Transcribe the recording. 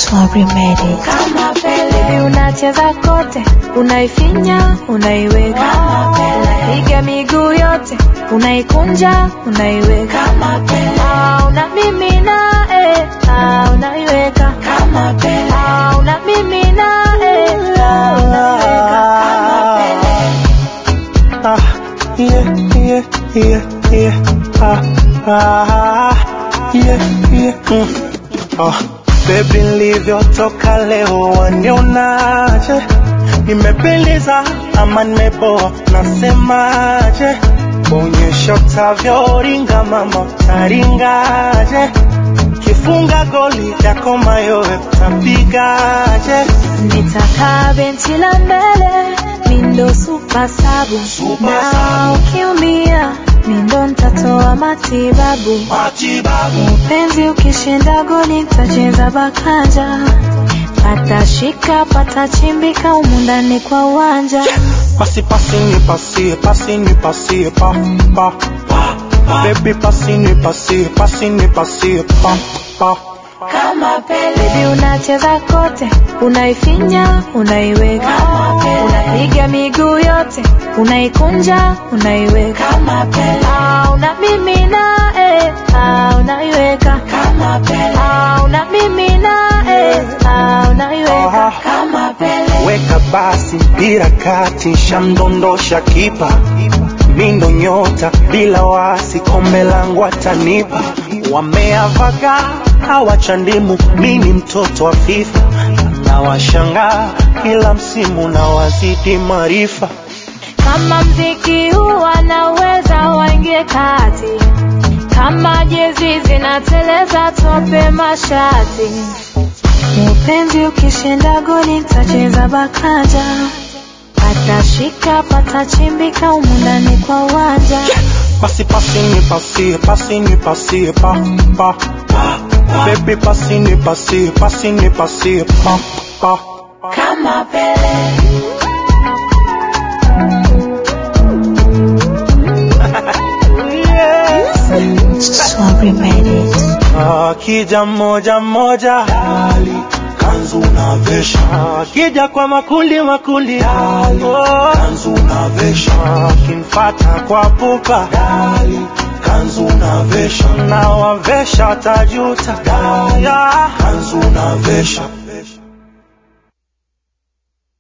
Sorry made it. kama Pele. Baby unacheza kote, unaifinya, unaiweka kama Pele. Piga miguu yote, unaikunja, unaiweka kama Pele. Ah, unamimina, eh, ah, unaiweka kama Pele. Ah, unamimina, eh, ah, unaiweka kama Pele. Ah, yeah, yeah, yeah, yeah. Ah, ah, yeah, yeah. Mm. Oh, baby nilivyotoka leo wanionaje? Nimependeza ama nimeboa? Nasemaje? Onyesha utavyoringa mama, utaringaje? Kifunga goli yako mayowe utapigaje? Nitakaa benchi la mbele, mindo super sabu. Super na sabu. ukiumia, mindo nitatoa matibabu. Matibabu. Mpenzi ukishinda goli, nitacheza bakanja. Patashika, patachimbika, humu ndani kwa uwanja. Pasi pasi ni pasie, pasi ni pasie, pa pa pa. Baby pasi ni pasie, pasi ni pasie, pa pa. kama Pele. Baby unacheza kote, unaifinya, unaiweka kama Pele. Unapiga miguu yote, unaikunja, unaiweka kama Pele. Ah, unamimina, eh, ah, unaiweka kama Pele. Ah, unamimina, eh, ah, unaiweka Aha. kama Pele. Weka basi mpira kati, shamdondosha kipa. Mindo nyota bila wasi, kombe langu atanipa. Wameavaga hawachandimu, mimi mtoto wa FIFA na washangaa kila msimu na wazidi maarifa. Kama mziki huu anaweza waingie kati, kama jezi zinateleza tope mashati. Mpenzi ukishinda goli nitacheza bakanja, patashika patachimbika, humu ndani kwa uwanja. Pasi pasi ni pasie, pasi ni pasie, pa pa pa. Baby pasi ni pasie, pasi ni pasie, pa pa. Kama Pele. Sorry made it. Akija moja moja, dali kanzu unavesha. Akija kwa makundi makundi, dali kanzu unavesha. Akinfata kwa pupa, dali kanzu unavesha. Na wavesha tajuta, dali